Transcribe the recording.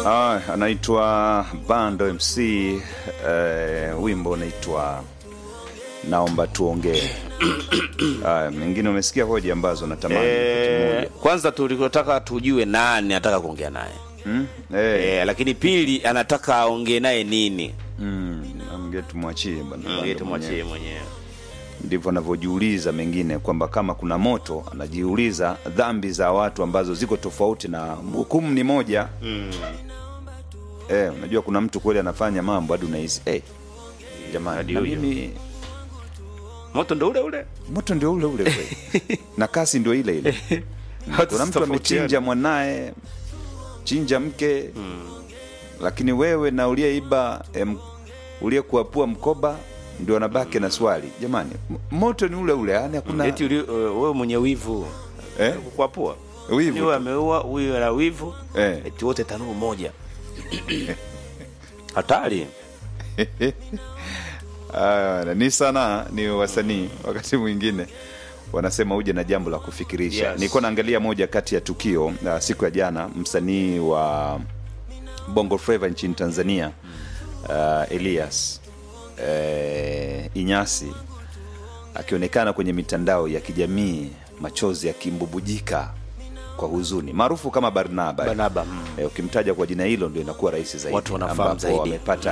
Ah, anaitwa Bando MC eh, wimbo unaitwa naomba tuongee. Ah, mengine umesikia hoja ambazo natamani wakati Eh, mmoja. kwanza tulikotaka tujue nani anataka kuongea naye Hmm? Eh, eh, lakini pili anataka aongee naye nini mm, amge tumwachie bwana. Bando Ngoja tumwachie mwenyewe. mwenyewe Ndivyo anavyojiuliza mengine kwamba kama kuna moto anajiuliza dhambi za watu ambazo ziko tofauti na hukumu ni moja. Eh, unajua kuna mtu kweli anafanya mambo hadi unahisi eh, jamani Hadi na huyo. mimi moto ndo ule ule moto ndio ule ule kweli na kasi ndio ile ile kuna mtu amechinja mwanaye chinja mke lakini wewe na uliyeiba em, uliyekuapua mkoba ndio anabaki na swali jamani m- moto ni ule ule yani hakuna eti uli- uh, wewe mwenye wivu Eh? kukwapua Wivu huyu tu. ameua huyu ana wivu Eh. eti wote tanuru moja hatari Ah, ni sanaa ni wasanii wakati mwingine wanasema uje na jambo la kufikirisha Yes. nilikuwa naangalia moja kati ya tukio uh, siku ya jana msanii wa bongo flava nchini tanzania uh, elias uh, inyasi akionekana kwenye mitandao ya kijamii machozi yakimbubujika kwa huzuni maarufu kama barnaba Barnaba, mm. Eh, ukimtaja kwa jina hilo ndio inakuwa rahisi zaidi Watu wanafahamu ambapo zaidi. wamepata